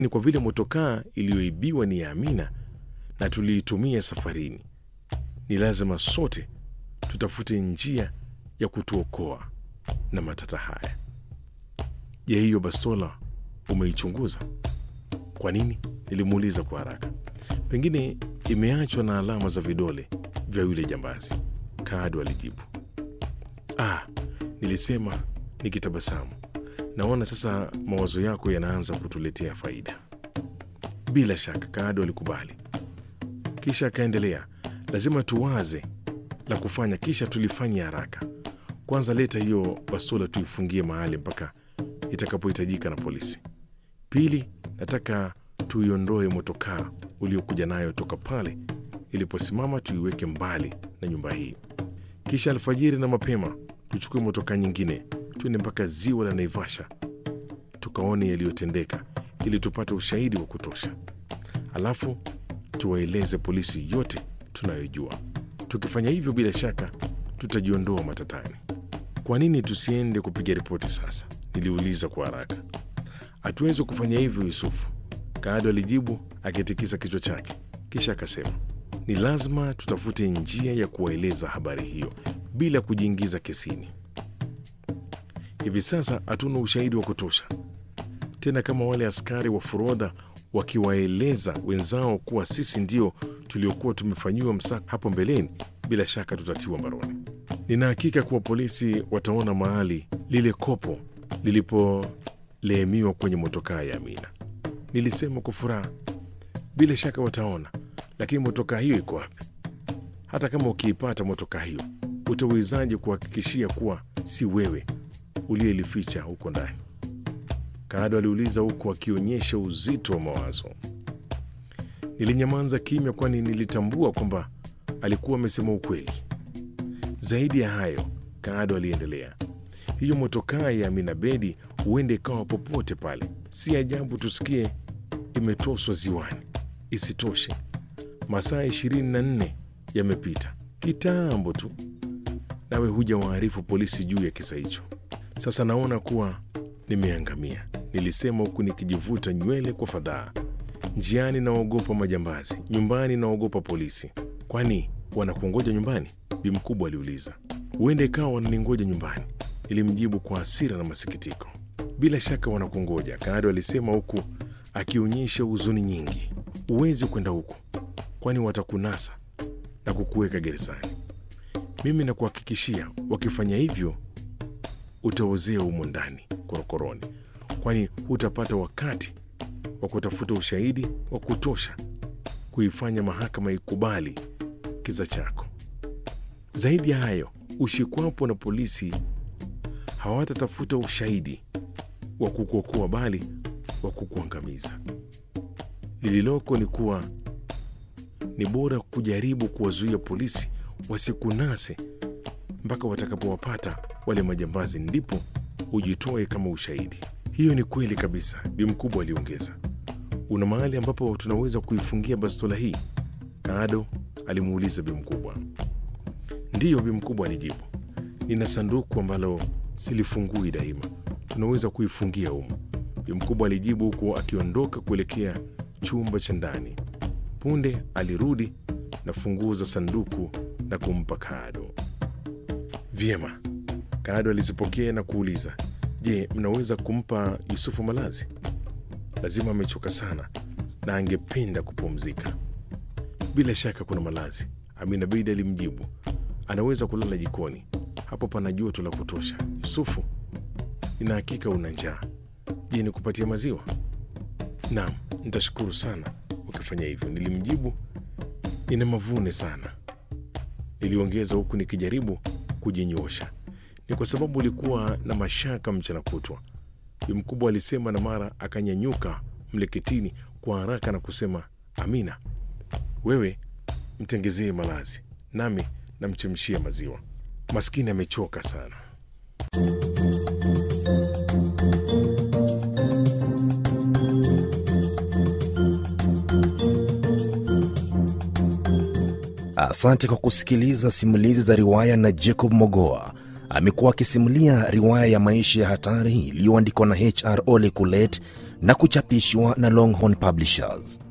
ni kwa vile motokaa iliyoibiwa ni ya Amina na tuliitumia safarini, ni lazima sote tutafute njia ya kutuokoa na matata haya. Je, hiyo bastola umeichunguza? Kwa nini? Nilimuuliza kwa haraka. Pengine imeachwa na alama za vidole vya yule jambazi, Kaado alijibu. Ah, nilisema nikitabasamu. Naona sasa mawazo yako yanaanza kutuletea faida. Bila shaka, Kaado alikubali, kisha akaendelea, lazima tuwaze la kufanya, kisha tulifanya haraka. Kwanza leta hiyo bastola tuifungie mahali mpaka itakapohitajika na polisi. Pili, nataka tuiondoe motokaa uliokuja nayo toka pale iliposimama, tuiweke mbali na nyumba hii. Kisha alfajiri na mapema tuchukue motokaa nyingine, tuende mpaka ziwa la Naivasha tukaone yaliyotendeka, ili tupate ushahidi wa kutosha. Alafu tuwaeleze polisi yote tunayojua. Tukifanya hivyo, bila shaka tutajiondoa matatani. Kwa nini tusiende kupiga ripoti sasa? Niliuliza kwa haraka. Hatuwezi kufanya hivyo, Yusufu, Kaado alijibu akitikisa kichwa chake, kisha akasema, ni lazima tutafute njia ya kuwaeleza habari hiyo bila kujiingiza kesini. Hivi sasa hatuna ushahidi wa kutosha tena, kama wale askari wa forodha wakiwaeleza wenzao kuwa sisi ndio tuliokuwa tumefanyiwa msako hapo mbeleni, bila shaka tutatiwa mbaroni. Nina hakika kuwa polisi wataona mahali lile kopo lilipoleemiwa kwenye motokaa ya Amina. Nilisema kwa furaha, bila shaka wataona, lakini motokaa hiyo iko wapi? Hata kama ukiipata motokaa hiyo, utawezaje kuhakikishia kuwa si wewe uliyelificha huko ndani? Kaado aliuliza huku akionyesha uzito wa mawazo. Nilinyamaza kimya, kwani nilitambua kwamba alikuwa amesema ukweli. Zaidi ya hayo, Kaado aliendelea, hiyo motokaa ya Amina Bedi huende ikawa popote pale. Si ajabu tusikie imetoswa ziwani. Isitoshe, masaa ishirini na nne yamepita kitambo tu, nawe huja waarifu polisi juu ya kisa hicho. Sasa naona kuwa nimeangamia, nilisema huku nikijivuta nywele kwa fadhaa. Njiani naogopa majambazi, nyumbani naogopa polisi. Kwani wanakuongoja nyumbani? Bi mkubwa aliuliza. Huenda ikawa wananingoja nyumbani, nilimjibu kwa hasira na masikitiko. Bila shaka wanakungoja, Kaado alisema huku akionyesha huzuni nyingi. Huwezi kwenda huku, kwani watakunasa na kukuweka gerezani. Mimi nakuhakikishia, wakifanya hivyo utaozea humo ndani korokoroni, kwani hutapata wakati wa kutafuta ushahidi wa kutosha kuifanya mahakama ikubali kisa chako. Zaidi ya hayo, ushikwapo na polisi hawatatafuta ushahidi wa kukuokoa, bali wa kukuangamiza. Lililoko ni kuwa ni bora kujaribu kuwazuia polisi wasikunase mpaka watakapowapata wale majambazi, ndipo ujitoe kama ushahidi. Hiyo ni kweli kabisa, bi mkubwa aliongeza. Una mahali ambapo tunaweza kuifungia bastola hii? Kaado alimuuliza bi mkubwa. Ndiyo, bi mkubwa alijibu, nina sanduku ambalo silifungui daima, tunaweza kuifungia humo. Bi mkubwa alijibu huku akiondoka kuelekea chumba cha ndani. Punde alirudi na funguo za sanduku na kumpa Kaado. Vyema, Kaado alizipokea na kuuliza, je, mnaweza kumpa Yusufu malazi? Lazima amechoka sana na angependa kupumzika. Bila shaka kuna malazi, Amina Bidi alimjibu. Anaweza kulala jikoni, hapo pana joto la kutosha. Yusufu, nina hakika una njaa. Je, nikupatie maziwa? Naam, nitashukuru sana ukifanya hivyo, nilimjibu. Nina mavune sana, niliongeza huku nikijaribu kujinyosha. Ni kwa sababu ulikuwa na mashaka mchana kutwa, bi mkubwa alisema, na mara akanyanyuka mleketini kwa haraka na kusema, Amina, wewe mtengezee malazi, nami namchemshia maziwa. Maskini amechoka sana. Asante kwa kusikiliza simulizi za riwaya na Jacob Mogoa. Amekuwa akisimulia riwaya ya maisha ya hatari iliyoandikwa na HR Ole Kulet na kuchapishwa na Longhorn Publishers.